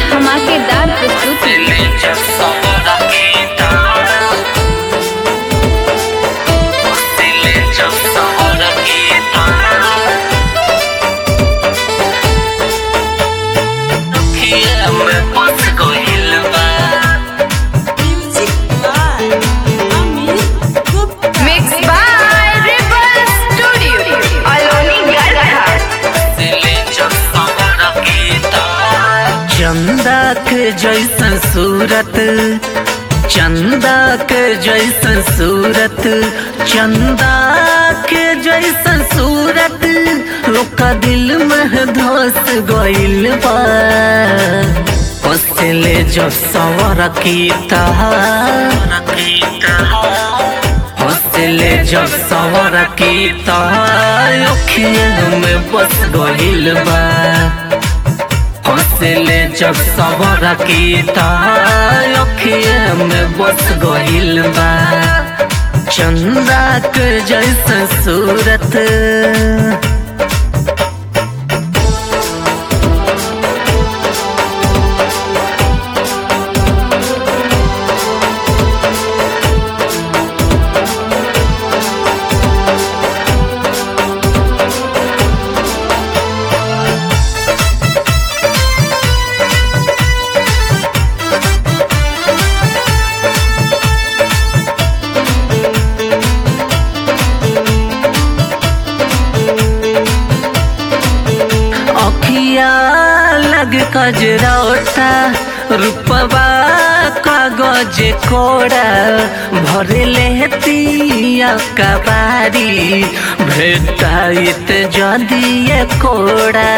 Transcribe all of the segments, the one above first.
धमाकेदार प्रस्तुति mix by रिबल स्टूडियो अलोनी गढ़ा चंदा के जैसन सूरत चंदा के जैसन सूरत चंदा के जैसन सूरत लोका दिल में धस गइल बा पसले जब सवर कीता हौसले जब सवर कीता अखिया में बस गइल बा हौसले जब सवर कीता अखिया में बस गइल बा चंदा के जैसन सूरत अखिया लग कजरौता रूपवा कागज कोड़ा भरे लेतिया कबारी भेटाइत जदिए कोड़ा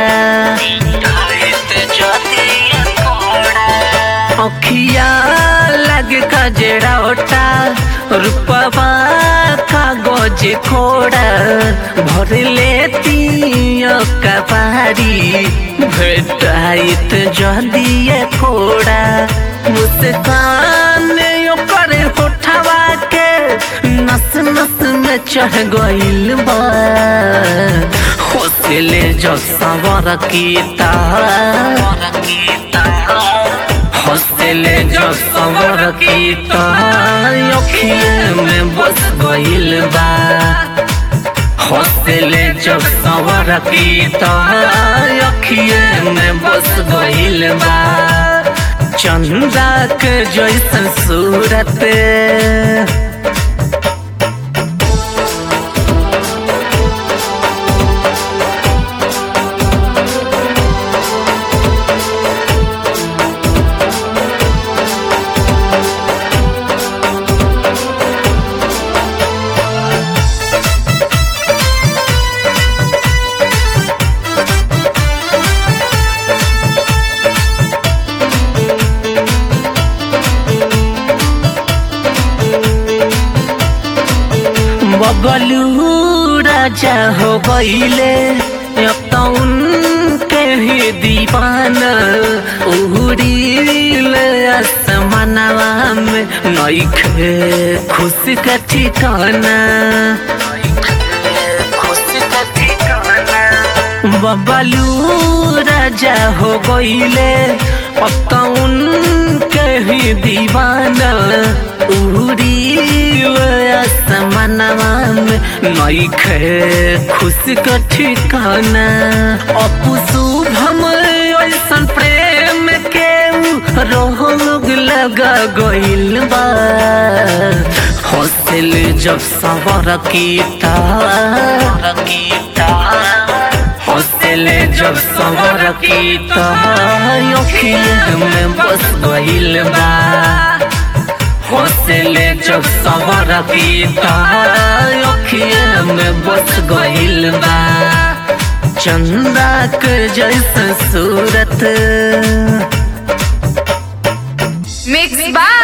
अखिया लग कजरौता रूपवा कागज कोड़ा भर लेतिया कबारी भेटाइत जदिए कोड़ा मुस्कान ओकर होठवा के नस नस में चढ़ गइल बा होसले जब सवर कीता हौसले जब सवर कीता अखिए में बस गइल बा हौसले जब सवर कीता अखिए में बस गइल बा चंदा के जैसन सूरत बबलू राजा हो गईले अब तो उनके ही दीवाना उड़ील आसमानवा में नइखे खुशी का ठिकाना बबलू राजा हो गईले अब तो उनके ही दीवाना उड़ी आसमानवा में नइखे खुशी का ठिकाना अपू शुभम ऐसन प्रेम के रोग लगा गइल बा हौसल जब सवर कीता हौसले जब सवर कीता अखिया में बस गइल बा हौसले जब सवर कीता अखिया में बस गइल बा चंदा के जैसन सूरत मिक्स बाय